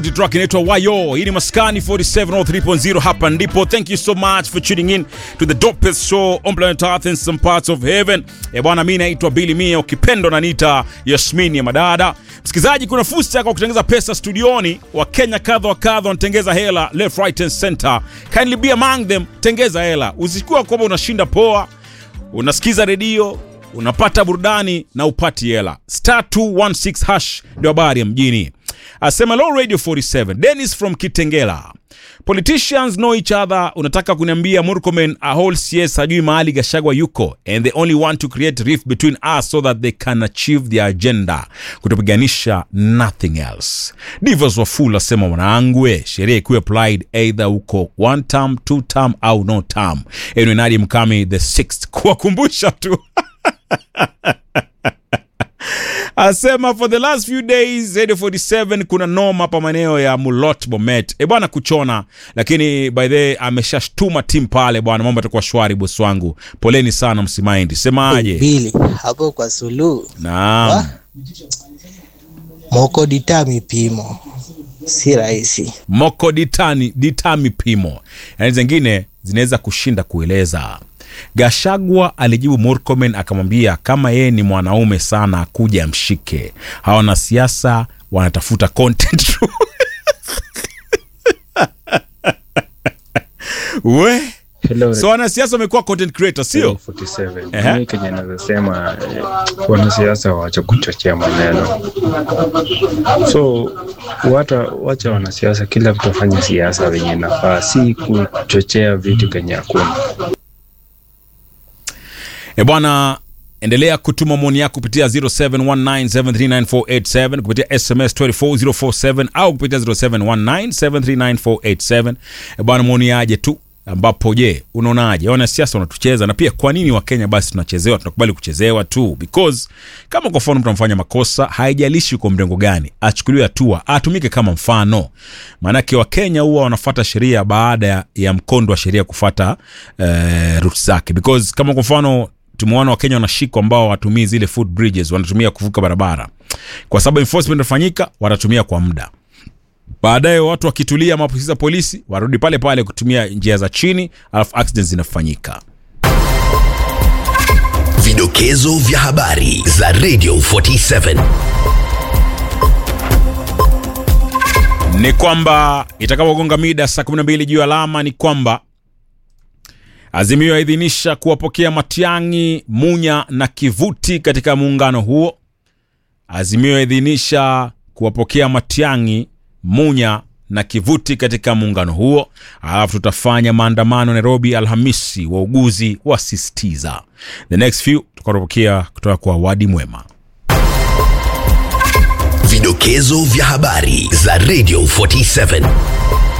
track inaitwa Wayo. Hii ni Maskani 4703.0 hapa ndipo. Thank you so much for tuning in to the dopest show on planet Earth and some parts of heaven. Eh bwana, mimi naitwa Billy Mia, ukipendo na nita Yasmini ya madada. Msikilizaji, kuna fursa kwa kutengeza pesa studioni. Wa Kenya kadha wa kadha wanatengeza hela left right and center. Kindly be among them, tengeza hela. Usikuwa kwamba unashinda poa, unasikiza redio unapata burudani na upati hela. Star 216 hash ndio habari ya mjini. Asema Low Radio 47 Dennis from Kitengela. Politicians know each other. Unataka kuniambia Murkomen a whole CS hajui mahali Gashagwa yuko and they only want to create rift between us so that they can achieve their agenda, kutopiganisha nothing else. Divas wa full asema mwanangwe, sheria ikuwe applied either uko one term, two term au no term. Anyway, Nadia Mkami the sixth kuwakumbusha tu asema for the last few days Radio 47 kuna noma hapa maeneo ya Mulot Bomet. E bwana kuchona, lakini by the way ameshashtuma timu pale bwana, mambo yatakuwa shwari bosi wangu. Poleni sana msimaindi. Semaje? Bili hapo kwa Suluhu Naam. moko ditami pimo si rahisi. Moko ditani ditami pimo, yaani zingine zinaweza kushinda kueleza. Gashagwa alijibu Murkomen akamwambia kama yeye ni mwanaume sana akuja amshike. Hawa wanasiasa wanatafuta content tu. we Hello, so wanasiasa wamekuwa content creator sio? 47. Ehe. Mimi Kenya naweza sema eh, wanasiasa waache kuchochea maneno, so wata, wacha wanasiasa, kila mtu afanye siasa venye nafaa, si kuchochea vitu kenye hakuna. E bwana, endelea kutuma maoni yako kupitia 0719739487 kupitia SMS 24047 au kupitia 0719739487. E bwana, maoni yaje tu ambapo je, unaonaje wanasiasa wanatucheza na pia kwa nini Wakenya basi tunachezewa, tunakubali kuchezewa tu because kama kwa mfano mtu amfanya makosa, haijalishi kwa mrengo gani, achukuliwe hatua, atumike kama mfano. Maanake Wakenya huwa wanafuata sheria baada ya, ya mkondo wa sheria kufata eh, roots zake because kama kwa mfano tumeona wakenya wanashikwa ambao watumii zile foot bridges wanatumia kuvuka barabara kwa sababu enforcement inafanyika watatumia kwa muda baadaye watu wakitulia maafisa polisi warudi pale pale kutumia njia za chini alafu accidents zinafanyika Vidokezo vya habari za Radio 47. ni kwamba itakapogonga mida saa 12 juu ya alama ni kwamba Azimio yaidhinisha kuwapokea Matiang'i, Munya na Kivuti katika muungano huo. Azimio yaidhinisha kuwapokea Matiang'i, Munya na Kivuti katika muungano huo. Alafu tutafanya maandamano Nairobi Alhamisi, wauguzi wasisitiza. The next few tukapokea kutoka kwa Wadi Mwema. Vidokezo vya habari za Radio 47.